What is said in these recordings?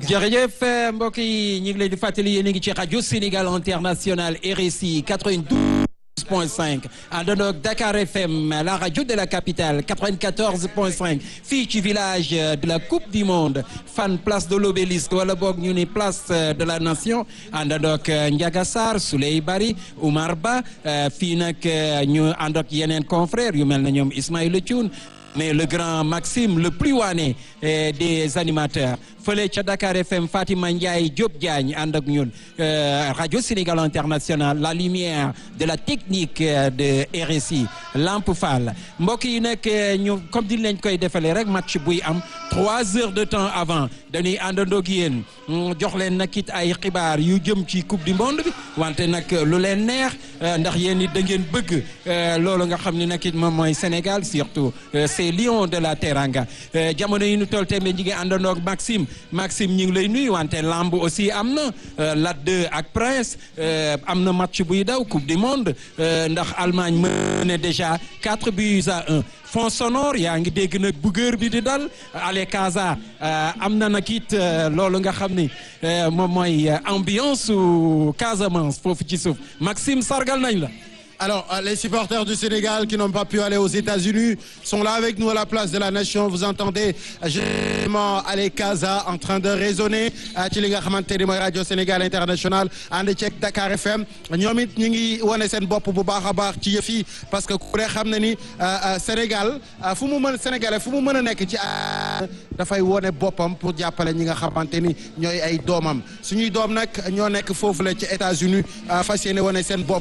jërëjëf mbokk yi ñu ngi leen di fàttali yéen a ngi ci rajo Sénégal international RSI 92 point 5 àndandoo ak Dakar FM la radio de la capitale 94 point 5 fii ci village de la coupe du monde fan place de l'obélisque wala boog ñu ni place de la nation àndandoo ak Ndiaga Sarr Souley Bari Oumar Ba fii nag ñu ànd ak yeneen confrères yu mel na ñoom Ismaïla Thioune mais le grand Maxime le plus wané des animateurs fële ca Dakar FM Fatima Ndiaye Diop Diagne ànd ak ñun radio Sénégal international la lumière de la technique de RSI Lamp Fall mbokk yi nag ñu comme di leen koy defalee rek match buy am trois heures de temps avant dañuy àndandoo ak yéen jox leen nag it ay xibaar yu jëm ci coupe du monde bi wante nag lu leen neex ndax yéen it da ngeen bëgg loolu nga xam ne nag it moom mooy Sénégal surtout c'est lion de la Teranga jamono yi ñu toll tamit ñi ngi àndandoo ak Maxime Maxime ñu ngi lay nuyu wante lamb aussi am na Lat 2 ak Prince am na match buy daw coupe du monde ndax Allemagne mën déjà quatre buts à un fond sonore yaa ngi dégg nag buggeur bi di dal ale Casa am na nag it loolu nga xam ni moom mooy ambiance su Casamance foofu ci suuf Maxime sargal nañ la Alors, les supporters du Sénégal qui n'ont pas pu aller aux États-Unis sont là avec nous à la place de la Nation. Vous entendez généralement Ale Casa en train de résonner ci li nga xamante ni mooy rajo Sénégal international ànd ceeg Dakar FM ñoom it ñu ngi wane seen bopp bu baax a baax ci yëf yi parce que ku ne xam na ni Sénégal fu mu mën Sénégalais fu mu mën a nekk ci dafay wone boppam pour jàppale ñi nga xamante ni ñooy ay doomam suñuy doom nag ñoo nekk foofu la ci États-Unis fas yéene wane seen bopp.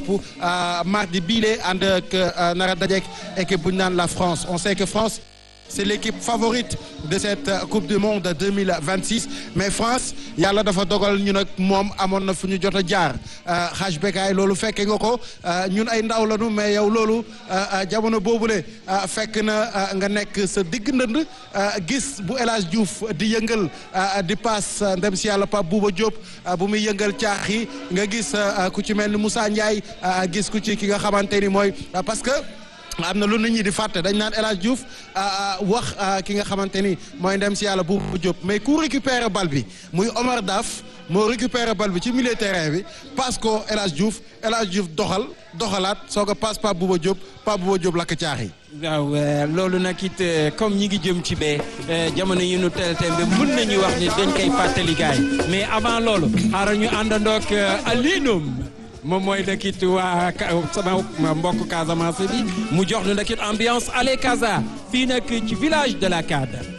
di biile ànd ak nara dajeek équipe bu ñu naan la France on sait que France c'est l'équipe favorite de cette coupe du monde 2026 mais France yàlla dafa dogal ñu nag moom amoon na fu ñu jot a jaar xaaj bekaay loolu fekke nga ko ñun ay ndaw lañu mais yow loolu jamono boobule fekk na nga nekk sa digg ndënd gis bu El Hadj Diouf di yëngal di paas ndem si yàlla Pape Bouba Diop bu muy yëngal caax yi nga gis ku ci mel ni Moussa Ndiaye gis ku ci ki nga xamante ni mooy parce que am na lu nit ñi di fàtte dañ naan El Hadj Diouf wax ki nga xamante ni mooy ndem si yàlla bu Diop mais ku récupérer bal bi muy Omar Daf moo récupérer bal bi ci milieu terrain bi passe ko El Hadj Diouf El Hadj Diouf doxal doxalaat soo ko passe Pape Bouba Diop Pape Bouba Diop lakk caax yi. waaw loolu nag it comme ñi ngi jëm ci bee jamono yi nu tel tembe mën nañu wax ni dañ koy fàttali gaay mais avant loolu xaaral ñu àndandoo ak Alioune. moom mooy ndakit waa sama mbokk Casamance bi mu jox nu ndakit ambiance ale Casa fii nag ci village de la Cade